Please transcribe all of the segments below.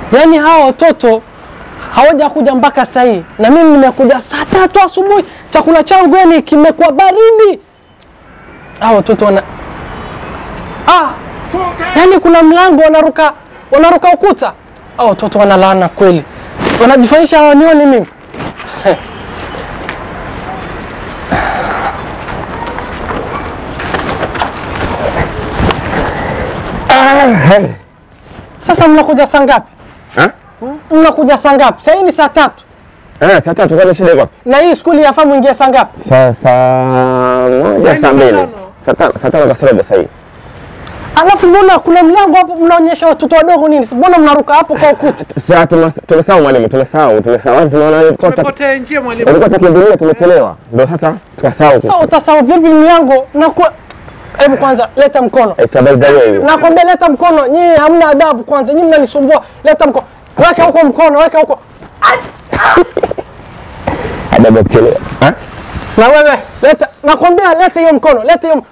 Yaani hawa watoto hawajakuja mpaka saa hii, na mimi nimekuja saa tatu asubuhi, chakula changu yani kimekuwa baridi. Hawa watoto wana ah, yaani kuna mlango wanaruka wanaruka ukuta. Hawa watoto wanalaana kweli, wanajifanyisha hawanioni mimi. Sasa mnakuja saa ngapi? Ha? Mnakuja saa ngapi? Saa hii ni saa tatu Eh, saa tatu kwani shida iko wapi? na hii skuli yafaa mwingie saa ngapi? Saa saa moja saa mbili. Saa tano saa tano kasorobo saa hii. Alafu mbona kuna mlango hapo mnaonyesha watoto wadogo nini? Mbona mnaruka hapo kwa ukuta? Sasa tumes- tumesahau mwalimu, tumesahau, tumesahau. Tunaona ulikuwa utaki- Tumepotea njia mwalimu. ulikuwa utakimbilia tumechelewa. Ndio sasa tukasahau. Sasa utasahau vipi mlango na kwa Hebu kwanza leta mkono. Eh, tabaiza hiyo. Nakwambia leta mkono. Nyinyi hamna adabu kwanza. Nyinyi mnanisumbua. Leta mkono. Weka huko mkono, weka huko. Adabu ya kuchelewa. Ha? Na wewe leta, nakwambia leta hiyo mkono, leta hiyo.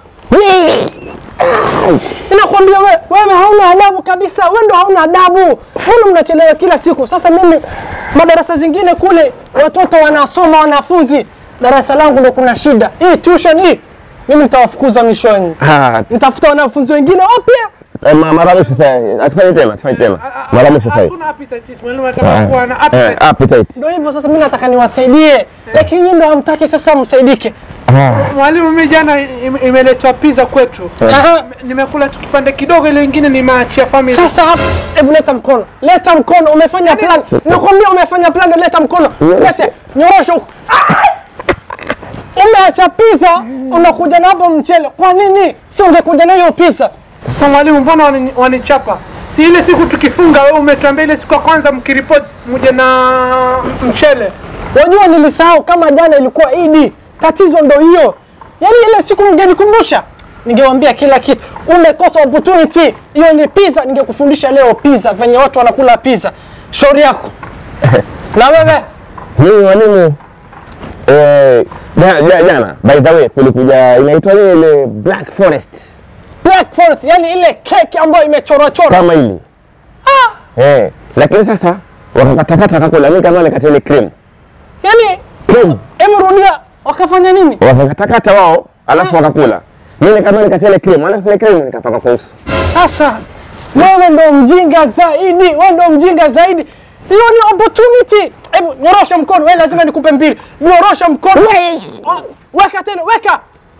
Nakwambia wewe, wewe hauna adabu kabisa. Wewe ndo hauna adabu. Mbona mnachelewa kila siku? Sasa mimi madarasa zingine kule watoto wanasoma wanafunzi, darasa langu ndo kuna shida. Hii tuition hii mimi nitawafukuza mishoni. Ah, Nitafuta wanafunzi wengine wapya. eh, ma- mara mwisho sasa. Atufanye tena, tufanye tena. Mara mwisho sasa. Hatuna appetite sisi mwalimu anataka kuwa na Eh, appetite. appetite. Ndio hivyo sasa, mimi nataka niwasaidie, lakini nyinyi ndo hamtaki sasa msaidike. Ah. Mwalimu, mimi jana im- imeletwa pizza kwetu. Aha. Nimekula tu kipande kidogo, ile ingine nimeachia family. Sasa hapa, hebu leta mkono, leta mkono. Umefanya plan, nakwambia umefanya plan. Leta mkono, lete, nyorosha huko. Umeacha pizza, unakuja na hapo mchele. Kwa nini si ungekuja na hiyo pizza? Sasa mwalimu, mbona wani- wanichapa? Si ile siku tukifunga, wewe umetuambia ile siku ya kwanza mkiripoti muje na mchele. Wajua, nilisahau kama jana ilikuwa Idi. Tatizo ndo hiyo, yaani ile siku mngenikumbusha, ningewambia kila kitu. Umekosa opportunity, hiyo ni pizza. Ningekufundisha leo pizza, venye watu wanakula pizza. Shauri yako na wewe Mimi mwalimu eh, ja- ja- jana by the way kulikuja inaitwa nini ile Black Forest Black Forest, yani ile keki ambayo imechorachora. kama hili eh, lakini sasa wakakatakata kakula mimi kama nikati ile cream Yani cream hebu rudia, wakafanya nini? wakakatakata wao alafu wakakula mimi kama nikati ile cream alafu ile cream nikapaka kwa uso Sasa wewe ndo mjinga zaidi, wewe ndo mjinga zaidi. Hiyo ni opportunity. Hebu nyorosha mkono, wewe lazima nikupe mbili. Nyorosha mkono. Ah, Weka tena, weka.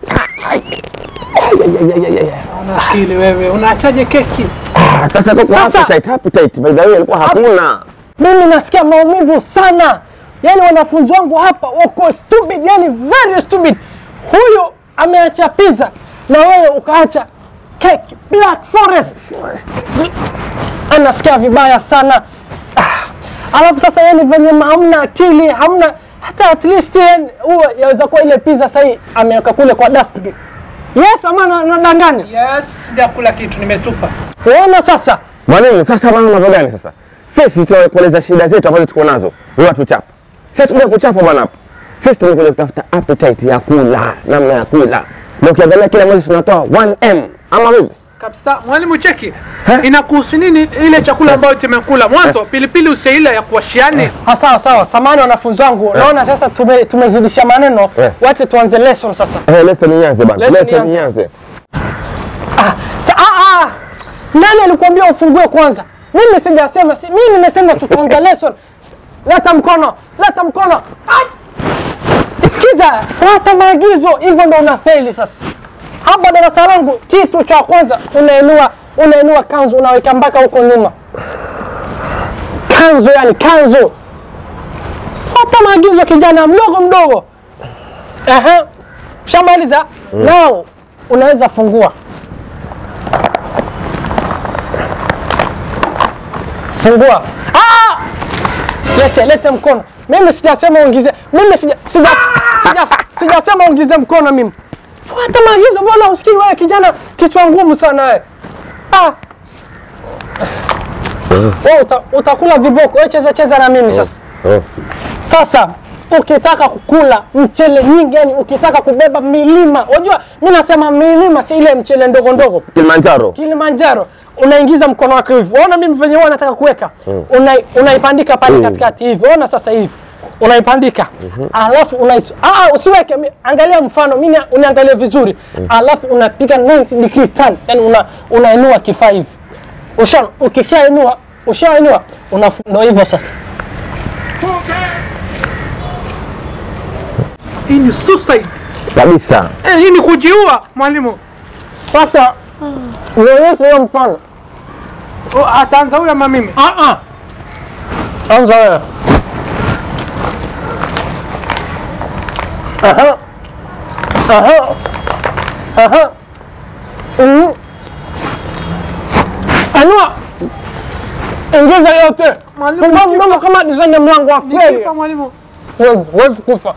Una akili wewe, unaachaje keki? Ah, sasa kwa Sasa- appetite appetite by the way ilikuwa hakuna Mimi nasikia maumivu sana. Yaani wanafunzi wangu hapa wako stupid, yani very stupid. Huyu ameacha pizza na wewe ukaacha cake Black Forest. Anasikia vibaya sana. Ah, Alafu sasa yani venye hamna akili, hamna hata at least yani huwa yaweza kuwa ile pizza sahii ameweka kule kwa dustbin. Yes, ama na- nadanganya? Yes, sijakula kitu, nimetupa. Uona sasa? mwalimu sasa bana mambo gani sasa sisi tunakueleza shida zetu ambazo tuko nazo wewe watuchapa sisi tumekuja kuchapa bwana hapa sisi tumekuja kutafuta appetite ya kula namna ya kula na ukiangalia kila mwezi tunatoa 1m ama vipi Kabisa. Mwalimu cheki. Eh? Inakuhusu nini ile chakula ambayo tumekula? Mwanzo pilipili useila ya kuwashiani. Ah, sawa sawa, samani wanafunzi wangu, naona sasa tume, tumezidisha maneno Eh. wache tuanze lesson sasa. Eh, lesson ianze bana. Lesson Lesson ianze. ianze. Ah, sa- ah, ah. Nani alikuambia ufungue kwanza? Mimi sijasema, si, mimi nimesema tutaanza lesson. Leta mkono, leta mkono. Ai! Sikiza, fuata maagizo, hivyo ndo unafeli sasa. Hapa darasa langu, kitu cha kwanza unainua unainua kanzu unaweka mpaka huko nyuma. Kanzu yani kanzu. Fuata maagizo kijana mdogo mdogo. Ehe. Shamaliza? Now unaweza fungua. Fungua. Ah! Lete, lete mkono. Mimi sijasema uingize. Mimi sija sija sija sijasema uingize mkono mimi. Fuata maagizo bwana, usikii wewe kijana kichwa ngumu sana wewe. Ah. Wewe uta, utakula viboko. Wewe cheza cheza na mimi sasa. Oh. Sasa ukitaka kukula mchele nyingi, yani ukitaka kubeba milima, unajua mi nasema milima, si ile mchele ndogo ndogo Kilimanjaro. Kilimanjaro unaingiza mkono wako hivi, ona mimi venye huwa nataka kuweka Una, unaipandika pale katikati hivi, ona sasa hivi unaipandika alafu unais ah, usiweke mi- angalia mfano mimi uniangalie vizuri alafu unapiga 90 degree turn, yani una, unainua kifaa hivi usha ukishainua ushainua unafu- ndo hivyo sasa Hii ni suicide. Kabisa. Eh, hii ni kujiua mwalimu. sasa nionyeshe hiyo mfano Oh, Ataanza huyu ama mimi? ah, ah. anza wewe Aha. Aha. Aha. Mhm. Anua. Ingiza yote. Mwalimu, Fungua nikifa- mdomo kama design ya mlango wa kweli. Nikifa mwalimu. Huwezi huwezi kufa.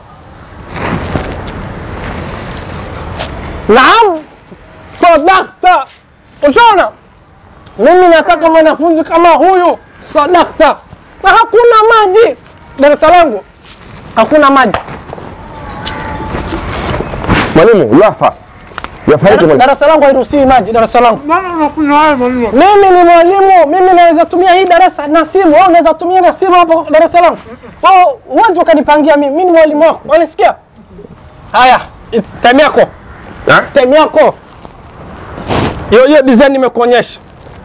Naam. Sadakta. Ushaona? Mimi nataka mwanafunzi kama huyu. Sadakta. Na hakuna maji. Darasa langu hakuna maji. Mwalimu, yafa. Yafariki mwalimu. Darasa langu hairuhusiwi maji. Darasa langu Mbona unakunywa hayo mwalimu? Mimi ni mwalimu, mimi naweza tumia hii darasa na simu. Wewe unaweza tumia na simu hapo darasa langu. Wewe uwezi ukanipangia mimi, mimi ni mwalimu wako. Unanisikia? Haya, it's time yako, Ha? time yako. Hiyo hiyo design nimekuonyesha.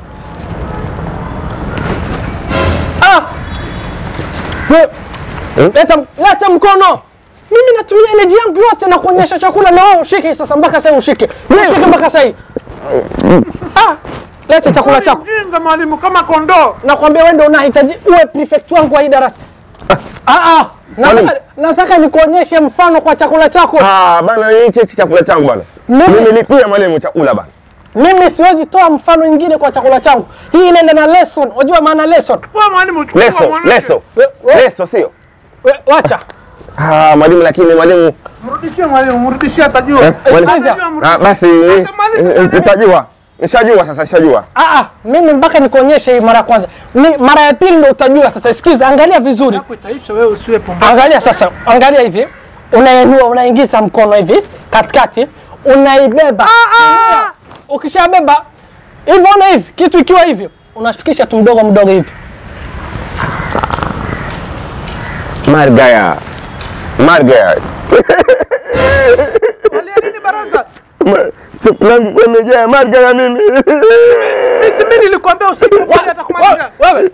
Ah! We- Eh? Leta, leta mkono. Mimi natumia energy yangu yote na kuonyesha chakula na wewe ushike sasa mpaka sasa ushike. Ushike mpaka sasa. Ah! Leta chakula chako. Mjinga mwalimu kama kondoo. nakwambia wewe ndio unahitaji uwe prefect wangu wa hii darasa. Ah, ah, nataka, Mwalimu. nataka nikuonyeshe mfano kwa chakula chako. Ah, bana hichi hichi chakula changu bana. Mimi- Mimi lipia mwalimu chakula bana. Mimi siwezi toa mfano mwingine kwa chakula changu. Hii inaenda na lesson. Unajua maana lesson? Wewe mwalimu chukua Leso, mwanamke. leso. We- we- Leso sio? we- Wacha. Ah, mwalimu lakini mwalimu Mrudishie mwalimu, mrudishie atajua. Eh, mwalimu. Atajua, Ah, mrudishie. basi Hata mwalimu eh, sasa utajua. Nishajua sasa, nishajua. Ah, ah, mimi mpaka nikuonyeshe hii mara ya kwanza. Ni mara ya pili ndio utajua sasa. Sikiza, angalia vizuri. Yako itaisha wewe usiwe pumbavu. Angalia sasa, angalia hivi. Unainua, unaingiza mkono hivi katikati, unaibeba. Ukishabeba hivyo, ona hivi, kitu ikiwa hivyo, unashukisha tu mdogo mdogo hivi. Margaya. Margaya. Walia nini baraza? Ma- Chakula yangu imejaa margaya mimi. Mimi mimi nilikwambia usikubali atakumaliza. Wewe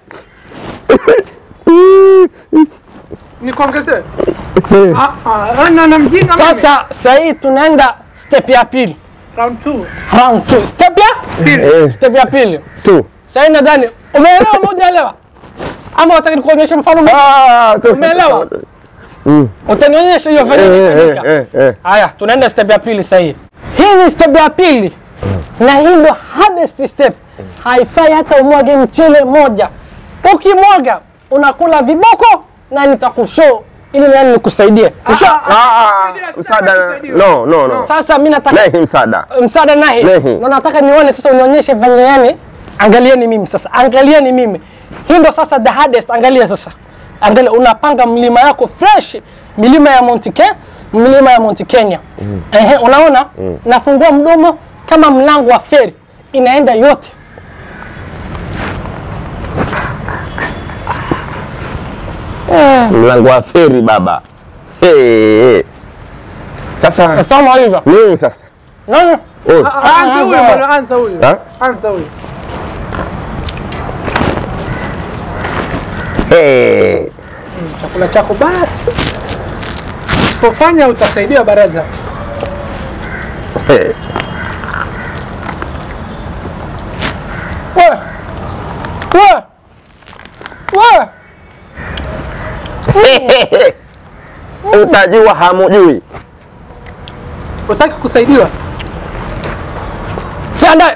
Nikuongezee. Ah ah, ana na mjinga mimi. sasa, sasa hii tunaenda step ya pili, round 2. round two. Step ya Eh, step ya pili. tu. Sasa hii nadhani umeelewa, ama hujaelewa? Ama unataka nikuonyeshe mfano mwingine? Ah, tu. Umeelewa? Utanionyesha hiyo venye Eh, eh, inafanyika. eh, eh. Haya, tunaenda step ya pili sasa hii. Hii ni step ya pili na hii ndo hardest step. Haifai hata umwage mchele moja. Ukimwaga unakula viboko na nitakushow ili nani nikusaidie. Usha- Ah, ah, msaada. No, no, no. Sasa mimi nataka Nahi msaada. msaada nahi Nahi. na nataka nione sasa, unionyeshe venye yani. Angalieni mimi sasa, angalieni mimi. Hii ndo sasa the hardest. Angalia sasa, angalia, unapanga mlima yako fresh, milima ya Mount Kenya, milima ya Mount Kenya. Ehe, unaona, nafungua mdomo kama mlango wa feri, inaenda yote. Mlango wa feri baba. Hey, hey. Sasa Kama hivyo. nini sasa? Naona Oh. Anza huyo bwana, anza huyo. Ha? Anza huyo. Hey. Chakula chako basi. Usipofanya utasaidia baraza. Hey. wewe. Wewe. Wewe. Utajua hamujui. Utaki kusaidiwa? Sada.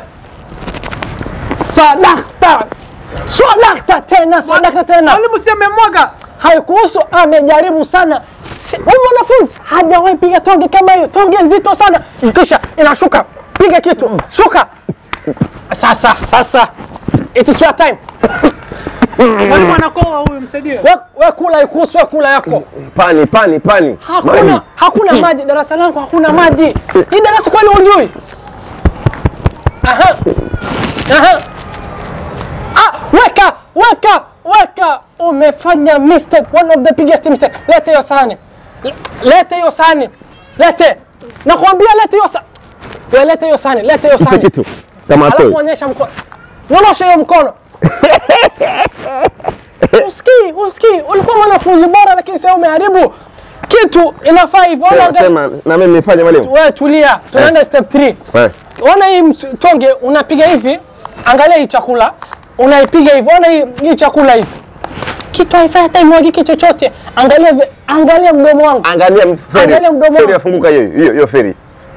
Sadakta. Sadakta tena, sadakta tena. Mwalimu si amemwaga. haikuhusu amejaribu sana Si- huyu mwanafunzi hajawahi piga tonge kama hiyo tonge nzito sana kisha inashuka piga kitu shuka sasa sasa it is your time Mwalimu anakoa huyu, msaidie. We, we kula ikuhusu, we kula yako. Pani, pani, pani. Maji. Hakuna, hakuna maji darasa langu, hakuna maji. Hii darasa kwani hujui? Aha. Aha. Ah, weka, weka, weka. Umefanya mistake, one of the biggest mistake. Lete hiyo sahani. Le- Lete hiyo sahani. Lete. Nakwambia lete hiyo sahani. We lete hiyo sahani, lete hiyo Ipe sahani. kitu. Kama Alafu atoi. onyesha mkono. Nyosha hiyo mkono. Usikii, usikii. Ulikuwa mwanafunzi bora lakini sasa umeharibu kitu. Inafaa hivyo. Ona Sema, angalia- sema na mimi nifanye mwalimu. Wewe tulia, tunaenda step 3. Eh. Ona hii ms- tonge unapiga hivi, angalia hii chakula, unaipiga hivi, ona hii, hii chakula hivi. Kitu haifai hata imwagike chochote. Angalia vi- angalia mdomo wangu. Angalia m- feri. Angalia mdomo Feri wangu. yafunguka hiyo hiyo hiyo feri.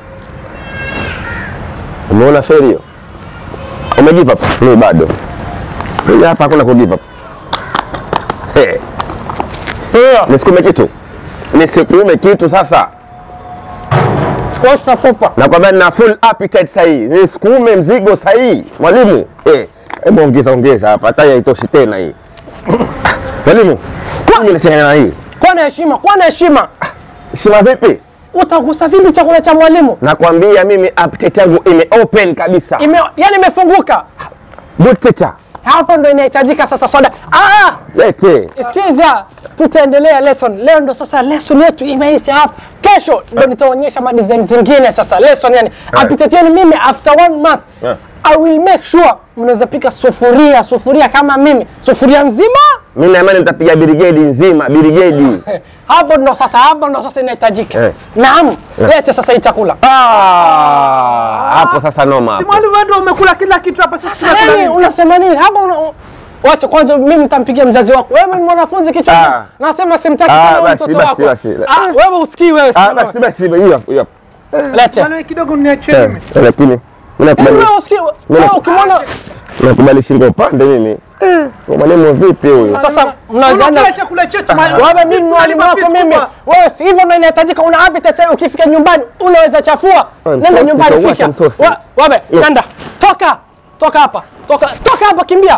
Umeona feri hiyo? Umegive up? Mimi bado. Mimi hapa hakuna kugive up. Eh, Hiyo, nisikume kitu. Nisikume kitu sasa. kwa tutakupa. Nakwambia nina full appetite sahi. Nisikume mzigo sahi. Mwalimu, eh, hebu ongeza ongeza hapa. Hata haitoshi tena hii. Mwalimu, mimi nachanganya na hii. Kuwa na heshima, kuwa na heshima. Shima vipi? Utagusa vipi chakula cha mwalimu? Nakwambia mimi appetite yangu ime open kabisa. Ime, yani imefunguka. Good teacher. Hapo ndo inahitajika sasa soda. Ah! Lete. Sikiza, tutaendelea lesson. Leo ndo sasa lesson yetu imeisha hapa. Kesho ndo nitaonyesha madesign zingine sasa lesson yani. Appetite yenu mimi after one month Yeah. I will make sure mnaweza pika sufuria, sufuria kama mimi. Sufuria nzima. Mimi na imani mtapiga birigedi nzima, birigedi. Eh, Hapo ndo sasa, hapo ndo sasa inahitajika. Eh. Naam, lete sasa hii chakula. Ah, hapo sasa noma Si hapo. mwalimu wewe ndio umekula kila kitu hapa sisi tunakula Yaani nini? unasema nini? Hapo una Wacha kwanza mimi nitampigia mzazi wako. Wewe ni mwanafunzi kichwa. Ah. Nasema simtaki Ah, kama basi, mtoto basi, wako. basi. Ah, wewe usikii wewe. Ah, simama. basi basi hiyo hapo, hiyo hapo. Lete. Mwalimu kidogo niachie Eh, mimi. Lakini mimi nakubali Wewe usikii. Wewe ukimwona nakubali shingo upande mimi. Eh, mwalimu vipi huyu? sasa mnaweza Unakula chakula chetu mwalimu. wewe mimi mwalimu wako Piece mimi. kubwa. Wewe si hivyo ndio inahitajika una appetite sasa ukifika nyumbani unaweza chafua. Wewe Nenda msosi, nyumbani utauacha fika. msosi. Wa- Wewe Yo. nenda. Toka. Toka hapa. Toka toka hapa kimbia.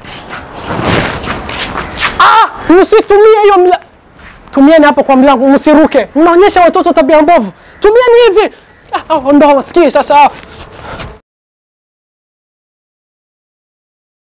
Ah, msitumie hiyo mla Tumieni hapo kwa mlango msiruke. Mnaonyesha watoto tabia mbovu. Tumieni hivi. Ah, ndo wasikii sasa.